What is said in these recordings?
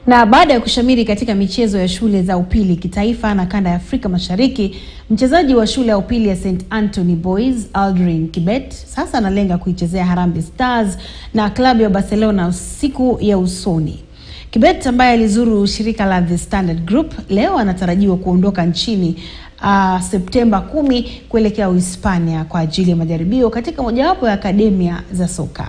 Na baada ya kushamiri katika michezo ya shule za upili kitaifa na kanda ya Afrika Mashariki, mchezaji wa shule ya upili ya St Anthony Boys Aldrin Kibet sasa analenga kuichezea Harambee Stars na klabu ya Barcelona siku ya usoni. Kibet ambaye alizuru shirika la The Standard Group leo anatarajiwa kuondoka nchini uh, Septemba kumi kuelekea Uhispania kwa ajili ya majaribio katika mojawapo ya akademia za soka.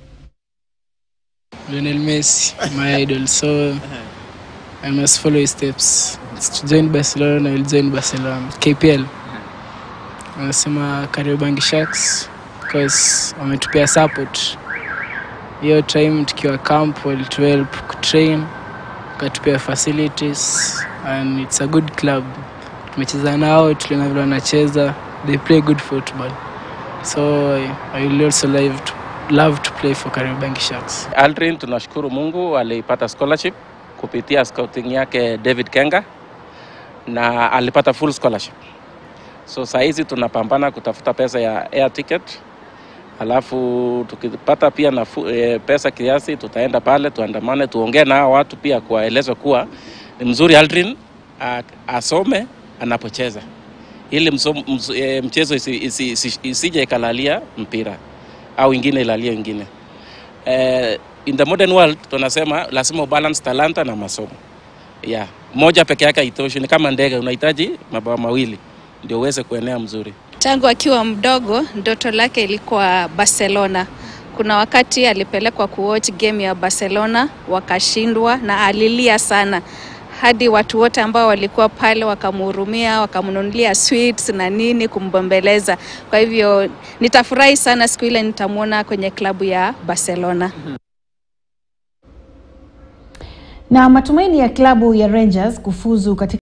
Lionel Messi, my idol. So I must follow his steps. To join Barcelona, I will join Barcelona. KPL. Anasema Kariobangi Sharks because wametupea support. Hiyo time tukiwa camp walituhelp kutrain, wakatupea facilities and it's a good club. Tumecheza nao, tuliona vile wanacheza. They play good football. So I will also love to, love to play for Kariobangi Sharks. Aldrin tunashukuru Mungu alipata scholarship kupitia scouting yake David Kenga na alipata full scholarship. So saa hizi tunapambana kutafuta pesa ya air ticket, alafu tukipata pia na e, pesa kiasi, tutaenda pale tuandamane, tuongee na hao watu pia kuwaeleza kuwa ni mzuri Aldrin a, asome anapocheza ili msom, ms, e, mchezo isije isi, isi, isi ikalalia mpira au ingine ilalie ingine. Eh, in the modern world tunasema lazima ubalance talanta na masomo. Yeah, moja peke yake haitoshi, ni kama ndege, unahitaji mabawa mawili ndio uweze kuenea mzuri. Tangu akiwa mdogo ndoto lake ilikuwa Barcelona. Kuna wakati alipelekwa kuwatch game ya Barcelona wakashindwa, na alilia sana hadi watu wote ambao walikuwa pale wakamhurumia, wakamnunulia sweets na nini kumbembeleza. Kwa hivyo nitafurahi sana siku ile nitamwona kwenye klabu ya Barcelona. Na matumaini ya klabu ya Rangers kufuzu katika